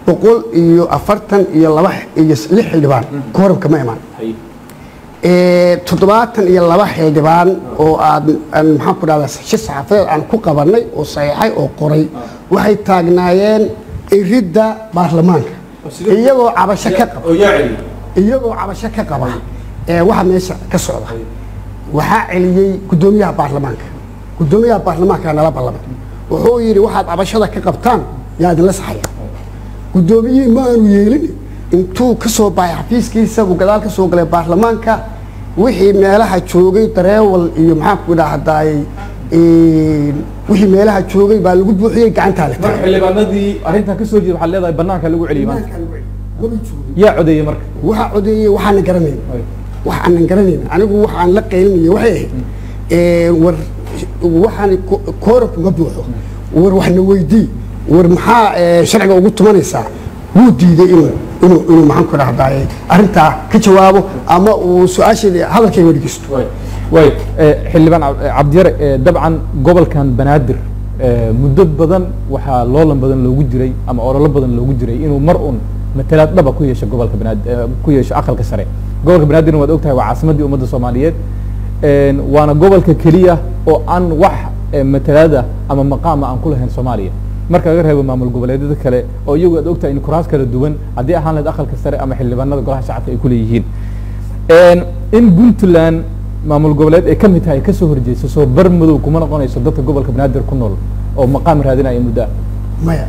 boqol iyo afartan iyo laba iyo lix xildhibaan kooramka ma imaan Ee, toddobaatan iyo laba xildhibaan oo aad aan maxaan ku dhahdaa shir saxaafadeed aan ku qabanay oo saxiixay oo qoray waxay taagnaayeen iridda baarlamaanka iyagoo cabasho ka qaba oo yaa celiya iyagoo cabasho ka qaba ee waxa meesha ka socda waxaa celiyey guddoomiyaha baarlamaanka guddoomiyaha baarlamaanka nala ballamay wuxuu yidhi waxaad cabashada ka qabtaan yaa idinla saxaya guddoomiyihii ma aanu yeelin intuu ka soo baxay xafiiskiisa uu gadaal ka soo galay baarlamaanka wixii meelaha joogay dareewal iyo maxaan ku dhahdaay wixii meelaha joogay baa lagu buuxiyey gacantaa la marka tagay xildhibaanadii arrintan kasoo jeeda waxaad leedahay banaanka lagu celiyay maanta Maba joogin. yaa codeeyey marka waxaa codeeyey waxaanan garanayn Ay. wax aanan garanayn anigu waxaan la qaylinaya waxay ahayd ee, war waxaan ko- kooranku ma buuxo war waxna weydii war maxaa ee, sharciga ugu tumanaysaa wuu diiday inuu inuu inuu maxaan ku dhahdaay arrintaa ka jawaabo ama uu su-aasheeda hadalkayga dhegeysto way way eh, xildhibaan Cab- eh, cabdiyare eh, dabcan gobolkan banaadir eh, muddo badan waxaa loolan badan loogu jiray ama ololo badan loogu jiray inuu mar un matalaad dhaba ku yeesho gobolka banaadir eh, ku yeesho aqalka sare gobolka banaadirna waad ogtahay waa caasimaddii ummadda soomaaliyeed En, waana gobolka keliya oo aan wax eh, matalaada ama maqaama aan ku lahayn soomaaliya marka laga reebo maamul goboleedyada kale oo iyagu aad ogtahay in kuraas kala duwan haddii ahaan lahayd aqalka sare ama xildhibaanada golaha shacabka ay ku leeyihiin En, in puntland maamul goboleed ay ka mid tahay ay kasoo horjeeso soo bar madow kuma noqonayso dadka gobolka banaadir ku nool oo maqaam raadinaya muddo ah maya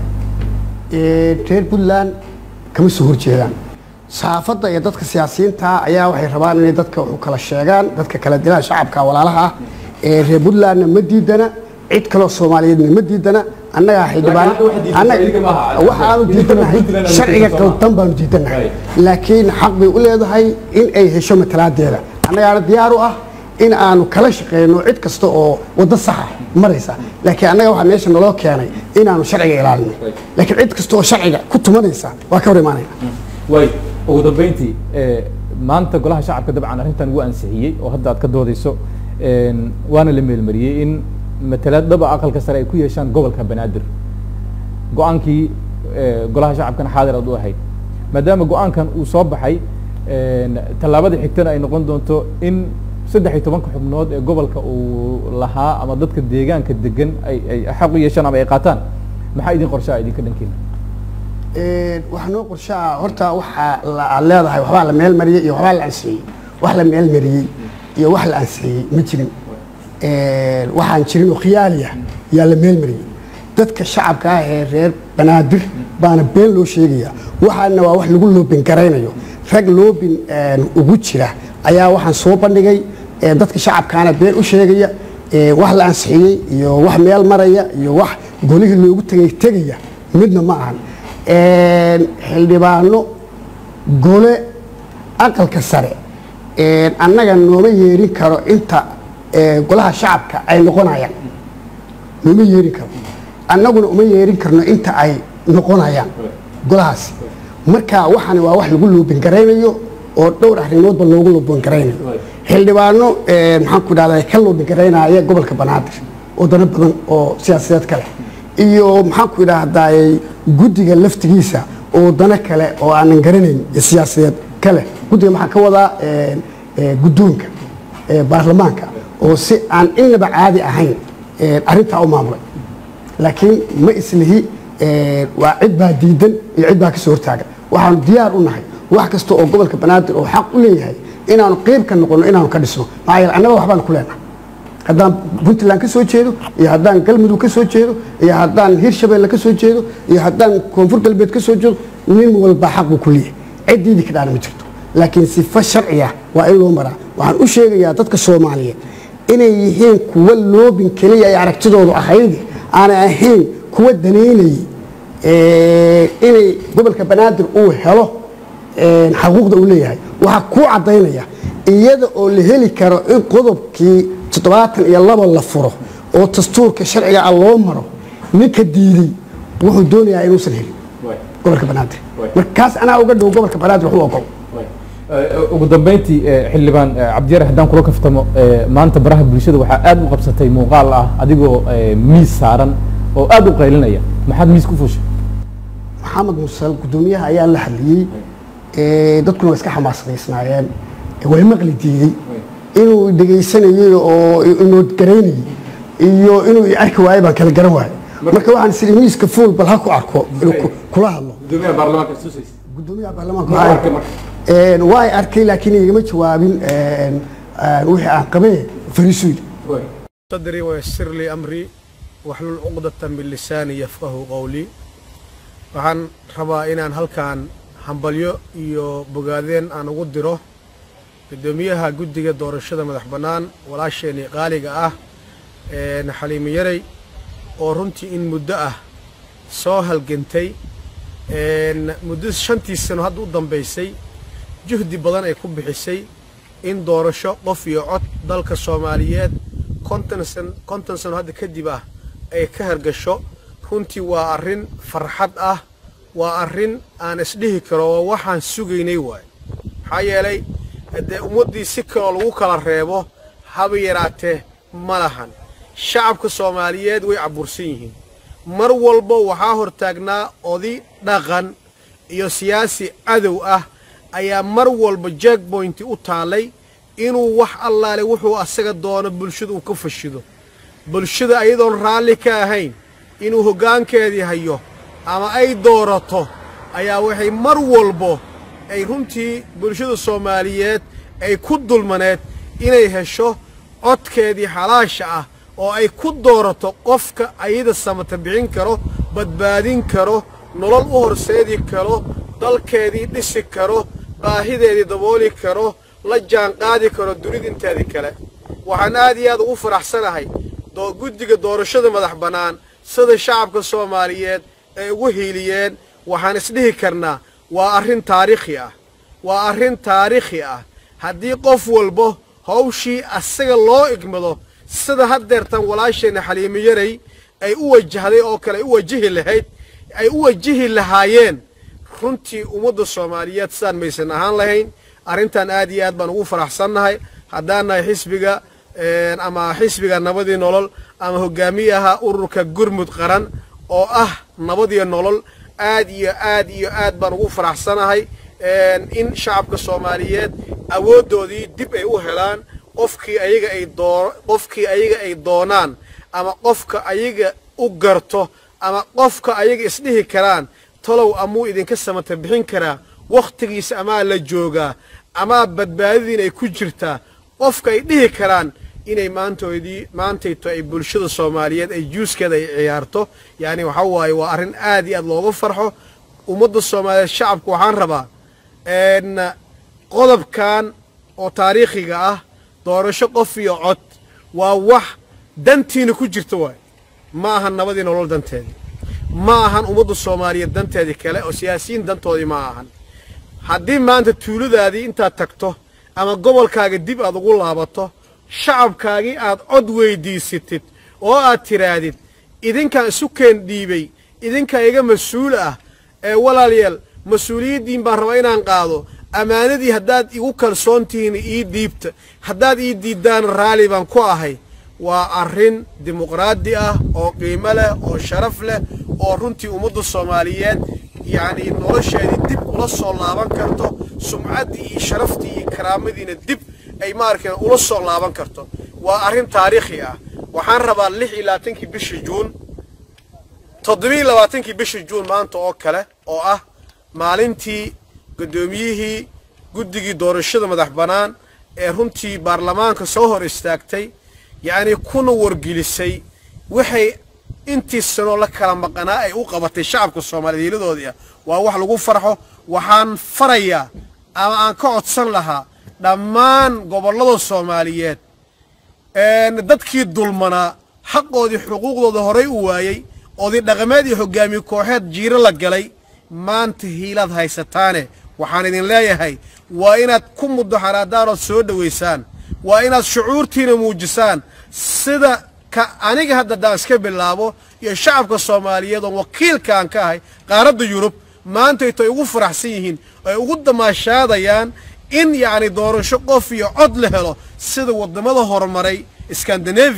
Ee, reer puntland kama soo horjeedaan saxaafadda iyo dadka siyaasiyiinta ayaa waxay rabaan inay dadka u kala sheegaan dadka kala dilaan shacabka walaalaha ah ee reer puntlandna ma diidana cid kaloo soomaaliyeedna ma diidana annagaa xildhibaan Laakiin hadda waxa diidan idinka maaha. waxaanu Idinka diidanahay Puntland aanu sharciga diidan Soomaaliya. qaldan baanu diidanahay Right. laakiin xaq bay u leedahay in ay hesho matalaadeeda annagaana diyaar u ah in aanu kala shaqeyno cid kasta oo waddo saxa maraysa laakiin annaga waxaa meesha naloo keenay inaanu sharciga ilaalino laakiin cid kasta oo sharciga ku tumanaysa waa ka hor imaanayna way ugu dambeyntii eh, maanta golaha shacabka dabcan arrintan wuu ansixiyey oo hadda aad ka doodeyso En, waana la meelmariyey in matalaad dhaba aqalka sare ay ku yeeshaan gobolka banaadir go-aankii eh, golaha shacabkana xaadir aad u ahayd maadaama go-aankan uu soo baxay en, tallaabada xigtana ay noqon doonto in saddex iyo tobanka xubnood ee gobolka uu lahaa ama dadka deegaanka degan ay ay xaq u yeeshaan ama ay qaataan maxaa idin qorshaa idinka dhankiina Ee, waxaa noo qorshaa horta waxaa la- aad leedahay waxbaa la meel mariyey iyo waxbaa la ansixiyey wax la meel mariyey iyo wax la ansixiyey ma jirin Ee, waxaan jirin oo khiyaaliya yaa la meel mariyey dadka shacabka ah ee reer banaadir baana been loo sheegaya waxaana waa wax lagu loobin garaynayo rag loobin een, ugu jira ayaa waxaan soo bandhigay ee, dadka shacabkaana been u sheegaya ee, wax la ansixiyey iyo wax meel maraya iyo wax golihii loogu tegay tegaya midna ma ahan Een, xildhibaano gole aqalka sare een, annaga nooma yeerin karo inta ee, golaha shacabka ay noqonayaan nooma yeerin karo annaguna uma yeerin karno inta ay noqonayaan golahaasi marka waxani waa wax lagu loobin garaynayo oo dhowr arrimoodba loogu loobin garaynayo xildhibaano een, maxaan ku dhahdaa ka loobin garaynaya gobolka banaadir oo dano badan oo siyaasadeed kale iyo maxaan ku idhaahdaay guddiga laftigiisa oo dano kale oo aanan garanayn iyo siyaasadeed kale guddiga maxaa ka wadaa een, ee, guddoonka ee, baarlamaanka oo si aan inaba caadi ahayn een, arrintaa u maamulay laakiin ma islihi een, waa cid baa diidan iyo cid baa kasoo hortaagan waxaanu diyaar u nahay wax kasta oo gobolka banaadir oo xaq u leeyahay inaanu qeyb ka noqono inaanu ka dhisno maxaa yeele annaga waxbaanu ku leenahay haddaan puntland ka soo jeedo iyo haddaan galmudug ka soo jeedo iyo haddaan hirshabeelle ka soo jeedo iyo haddaan koonfur galbeed ka soo jeedo nin walba xaq buu ku leeyahay ciddiidii ka dhaana ma jirto laakiin sifo sharciya waa in loo maraa waxaan u sheegayaa dadka soomaaliyeed inay yihiin kuwa loobin keliya ay aragtidoodu ahayd aanay ahayn kuwa danaynayay ee, inay gobolka banaadir uu helo een, xaquuqda uu leeyahay waxaa kuu caddaynaya iyada oo la heli karo in qodobkii toddobaatan iyo laba la furo oo dastuurka sharciga ah loo maro ninka diiday wuxuu doonayaa inuusan helin gobolka banaadir markaas anaa uga dhow gobolka banaadir waxu ogol Eh, ugu dambeyntii eh, xildhibaan eh, cabdiyare haddaan kula kaftamo eh, maanta baraha bulshada waxaa aad u qabsatay muuqaal ah adigoo eh, miis saaran oo aad u qaylinaya maxaad miis ku fuushay maxamed musal guddoomiyaha ayaa la hadliyey ee, dadkuna waa iska xamaasadaysnaayeen ee, way maqli diiday inuu dhegaysanayey oo inuu garaynayey iyo inuu i arki waayo baan kala garan waayo marka waxaan siri miiska fuul bal ha ku arko inuu ku- kula hadlo gudoomiyaha baarlamaanka susaysa gudoomiyaha baarlamaanka Ma waxaa- arkay marka? Een, waa ay arkay laakiin igama jawaabin een, een, wixii aan qabay fariisuudi صدري ويسر لي أمري واحلل عقدة من لساني يفقه قولي waxaan rabaa inaan halkan hambalyo iyo bogaadeen aan ugu diro guddoomiyaha guddiga doorashada madax bannaan walaasheenii qaaliga ah ee xaliimo yarey oo runtii in muddo ah soo halgantay een, muddo shantii sano hadda u dambaysay juhdi badan ay ku bixisay in doorasho qof iyo cod dalka soomaaliyeed konton san konton sano hadda kadib ah ay ka hargasho runtii waa arrin farxad ah waa arrin aan isdhihi karo waa waxaan sugaynay waay maxaa yeelay haddee ummaddii si kaloo lagu kala reebo haba yaraatee ma lahan shacabka soomaaliyeed way cabursan yihiin mar walba waxaa hortaagnaa odi dhaqan iyo siyaasi cadow ah ayaa mar walba jackpointi u taallay inuu wax allaale wuxuu asaga doono bulshada uu ka fashido bulshada ayadoon raalli ka ahayn inuu hoggaankeedii hayo ama ay doorato ayaa waxay mar walbo ay runtii bulshada soomaaliyeed ay ku dulmaneed inay hesho codkeedii xalaasha ah oo ay ku doorato qofka ayada samata bixin karo badbaadin karo nolol u horseedi karo dalkeedii dhisi karo baahideedii dabooli karo la jaanqaadi karo dunida inteedii kale waxaan aad iyo aad ugu faraxsanahay doo guddiga doorashada madax bannaan sida shacabka soomaaliyeed ay ugu hiiliyeen waxaan isdhihi karnaa waa arrin taariikhi ah waa arrin taariikhi ah haddii qof walbo hawshii asaga loo igmado sida haddeertan walaasheenna xaliimo yaray ay u wajahday oo kale ay u wajihi lahayd ay u wajihi lahaayeen runtii ummadda soomaaliyeed sidaan maysan ahaan lahayn arrintan aad iyo aad baan ugu faraxsannahay haddaan nahay xisbiga een, ama xisbiga nabadii nolol ama hogaamiyaha ururka gurmud qaran oo ah nabadiyo nolol aad iyo aad iyo aad baan ugu faraxsanahay een, in shacabka soomaaliyeed awooddoodii dib ay u helaan qofkii ayaga ay doo qofkii ayaga ay doonaan ama qofka ayaga u garto ama qofka ayaga isdhihi karaan talow amuu idinka samata bixin karaa wakhtigiisa amaa la joogaa amaa badbaadadiin ay ku jirtaa qofka ay dhihi karaan inay maantoodii maantayto ay bulshada soomaaliyeed ay juuskeeda ay ciyaarto yacni waxaa waaye waa arrin aad iyo aad looga farxo ummadda soomaaliyeed shacabku waxaan rabaa een, qodobkan oo taariikhiga ah doorasho qof iyo cod waa wax dantiina ku jirta waay ma ahan nabadii nolol danteedii ma ahan ummadda soomaaliyeed danteedii kale oo siyaasiyiin dantoodii ma ahan haddii maanta tuuladaadii intaad tagto ama gobolkaaga dib aad ugu laabato shacabkaagii aad cod weyddiisatid oo aad tidhaahdid idinkaan isu keen dhiibay idinkaa iga mas-uul ah ee walaalayaal mas-uuliyaddiin baan rabaa inaan qaado ammaanadii haddaad igu kalsoon tihiin ii dhiibta haddaad ii diiddaan raalli baan ku ahay waa arrin dimuqraadi ah oo qiimo leh oo sharaf leh oo runtii ummadda soomaaliyeed yacni nolosheedii dib ula soo laaban karto sumcaddii iyo sharaftii iyo karaamadiina dib ay maarkeen ula soo laaban karto waa arrin taariikhi ah waxaan rabaa lix iyo labaatankii bishii juun toddobiyo labaatankii bishii juun maanta oo kale oo ah maalintii guddoomiyihii guddigii doorashada madax bannaan ee runtii baarlamaanka soo hor istaagtay yacni kuna wargelisay waxay intii sanoo la kala maqanaa ay u qabatay shacabka soomaaliyeed hiiladoodii ah waa wax lagu farxo waxaan farayaa ama aan ka codsan lahaa dhammaan gobollada soomaaliyeed een, dadkii dulmanaa xaqoodii xuquuqdooda horay u waayey oodii dhaqameed iyo hoggaamiye kooxeed jiiro la galay maanta hiilaad haysataane waxaan idin leeyahay waa inaad ku mudaxaraadaan ood soo dhowaysaan waa inaad shucuurtiina muujisaan sida ka aniga hadda haddaan iska bilaabo iyo shacabka soomaaliyeed oo wakiilkaan ka ahay qaaradda yurub maantayto ay ugu faraxsan yihiin ay ugu damaashaadayaan in yacni doorasho qof iyo cod la helo sida waddamada horumaray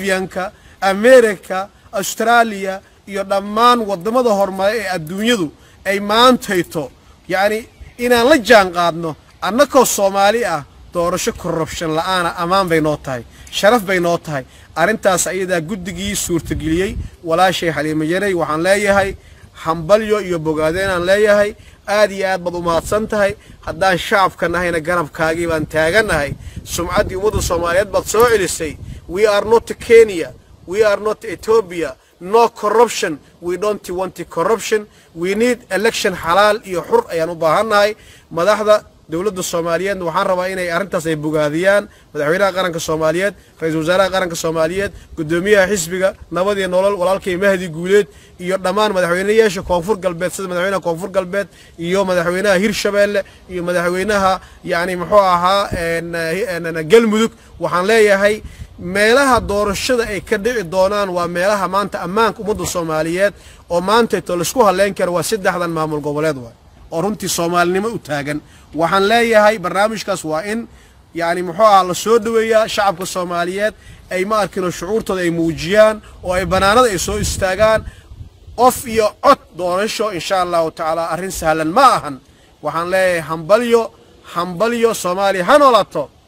skandinafiyanka amerika austraaliya iyo dhammaan waddamada horumaray ee adduunyadu ay maantayto yacni inaan la jaan qaadno annakoo soomaali ah doorasho korrubshan la'aana ammaan bay noo tahay sharaf bay noo tahay arrintaas ayadaa guddigii suurtageliyey walaashay xaliimo yaray waxaan leeyahay hambalyo iyo bogaadeenaan leeyahay aad iyo aad baad u mahadsan tahay haddaan shacabka nahayna garabkaagii baan taagannahay sumcaddii ummadda soomaaliyeed baad soo celisay we are not kenya we are not ethiopia no corruption we don't want corruption we need election xalaal iyo xur ayaan u baahannahay madaxda dowladda soomaaliyeed waxaan rabaa inay arrintaas ay bogaadiyaan madaxweynaha qaranka soomaaliyeed ra-iisul wasaaraha qaranka soomaaliyeed guddoomiyaha xisbiga nabad iyo nolol walaalkay mahdi guuleed iyo dhammaan madaxweynayaasha koonfur galbeed sida madaxweynaha koonfur galbeed iyo madaxweynaha hirshabeelle iyo madaxweynaha yacni muxuu ahaa galmudug waxaan leeyahay meelaha doorashada ay ka dhici doonaan waa meelaha maanta ammaanka ummadda soomaaliyeed oo maantayto laisku halleyn karo waa saddexdan maamul goboleed waay oo runtii soomaalinimo u taagan waxaan leeyahay barnaamijkaas waa in yacni muxuu aha la soo dhoweeyaa shacabka soomaaliyeed ay ma arkinoo shucuurtooda ay muujiyaan oo ay bannaanada ay soo istaagaan qof iyo cod doorasho insha allahu tacaala arrin sahlan ma ahan waxaan leeyahay hambalyo hambalyo soomaaliya ha noolato